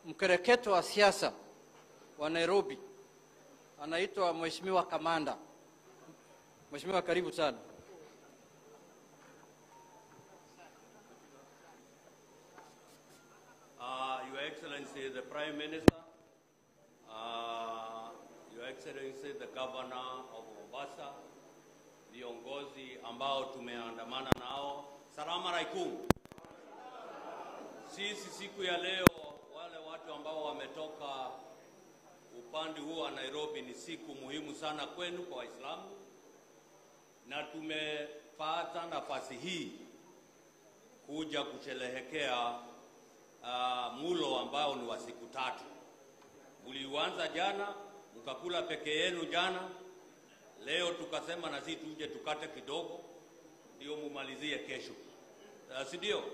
mkereketo wa siasa wa Nairobi anaitwa Mheshimiwa Kamanda. Mheshimiwa, karibu sana. Uh, Your Excellency the Prime Minister, uh, Your Excellency the Governor of Mombasa, viongozi ambao tumeandamana nao, salamu alaikum. Sisi siku ya leo, wale watu ambao wametoka upande huu wa Nairobi, ni siku muhimu sana kwenu kwa Waislamu, na tumepata nafasi hii kuja kusherehekea uh, mulo ambao ni wa siku tatu. Mliuanza jana mkakula peke yenu jana, leo tukasema na sisi tuje tukate kidogo ndio mumalizie kesho, uh, si ndio?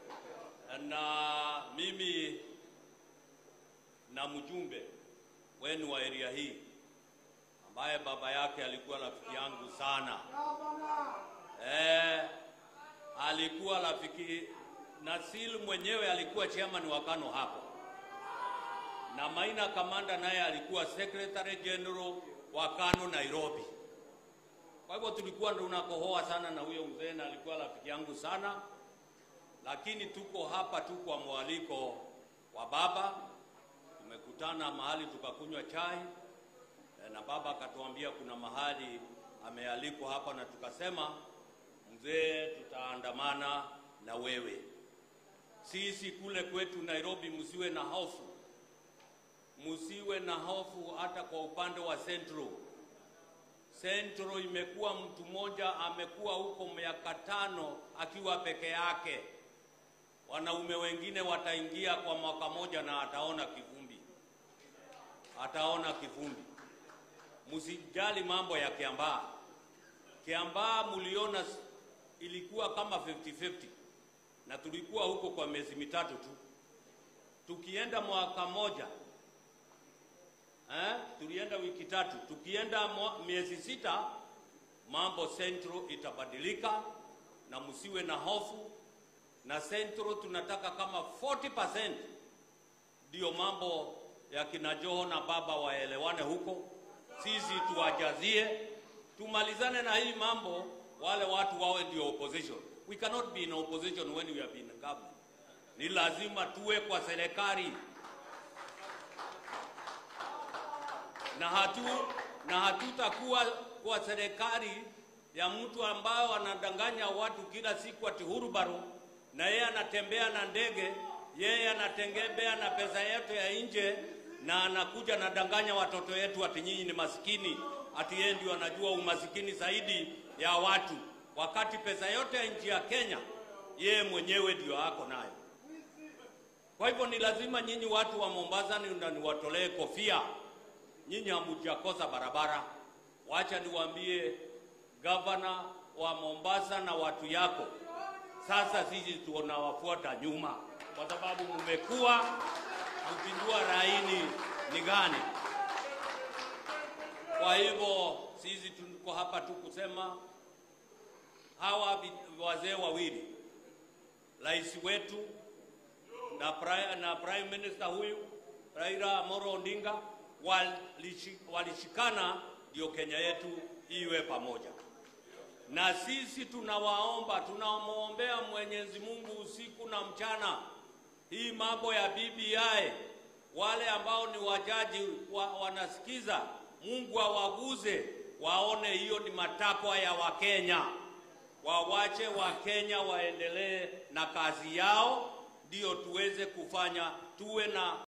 Na mimi na mjumbe wenu wa area hii ambaye baba yake alikuwa rafiki yangu sana eh, alikuwa rafiki Nasil mwenyewe alikuwa chairman wa KANU hapo, na Maina Kamanda naye alikuwa secretary general wa KANU Nairobi. Kwa hivyo tulikuwa tunakohoa sana na huyo mzee, na alikuwa rafiki yangu sana, lakini tuko hapa tu kwa mwaliko wa baba. Tumekutana mahali tukakunywa chai eh, na baba akatuambia kuna mahali amealikwa hapa, na tukasema mzee, tutaandamana na wewe. Sisi kule kwetu Nairobi, msiwe na hofu, msiwe na hofu hata kwa upande wa Central. Central imekuwa mtu mmoja amekuwa huko miaka tano akiwa peke yake. Wanaume wengine wataingia kwa mwaka moja na ataona kivumbi, ataona kivumbi. Msijali mambo ya Kiambaa. Kiambaa mliona ilikuwa kama 50-50 na tulikuwa huko kwa miezi mitatu tu. Tukienda mwaka moja eh, tulienda wiki tatu. Tukienda mwa- miezi sita, mambo Central itabadilika, na msiwe na hofu. Na Central tunataka kama 40% ndio mambo ya kina Joho na baba waelewane huko, sisi tuwajazie, tumalizane na hii mambo, wale watu wawe ndio opposition. We cannot be in opposition when we have been in government. Ni lazima tuwe kwa serikali na hatu na hatutakuwa kwa serikali ya mtu ambayo anadanganya watu kila siku ati hurubaro, na yeye anatembea na ndege, yeye anatembea na pesa yetu ya nje, na anakuja anadanganya watoto wetu ati nyinyi ni masikini, ati yeye ndio anajua umasikini zaidi ya watu, wakati pesa yote ya nchi ya Kenya yeye mwenyewe ndio ako nayo. Kwa hivyo ni lazima nyinyi watu wa Mombasa ni na niwatolee kofia nyinyi hamujakosa barabara. Wacha niwaambie gavana wa Mombasa na watu yako, sasa sisi tunawafuata nyuma, kwa sababu mmekuwa mkijua laini ni gani. Kwa hivyo sisi tuko hapa tu kusema hawa vi- wazee wawili, rais wetu na prime, na prime minister huyu Raila Amolo Odinga walishi- walishikana ndio Kenya yetu iwe pamoja. Na sisi tunawaomba, tunamwombea Mwenyezi Mungu usiku na mchana, hii mambo ya BBI, wale ambao ni wajaji wa, wanasikiza, Mungu awaguze waone hiyo ni matakwa ya Wakenya, wawache Wakenya waendelee na kazi yao, ndio tuweze kufanya tuwe na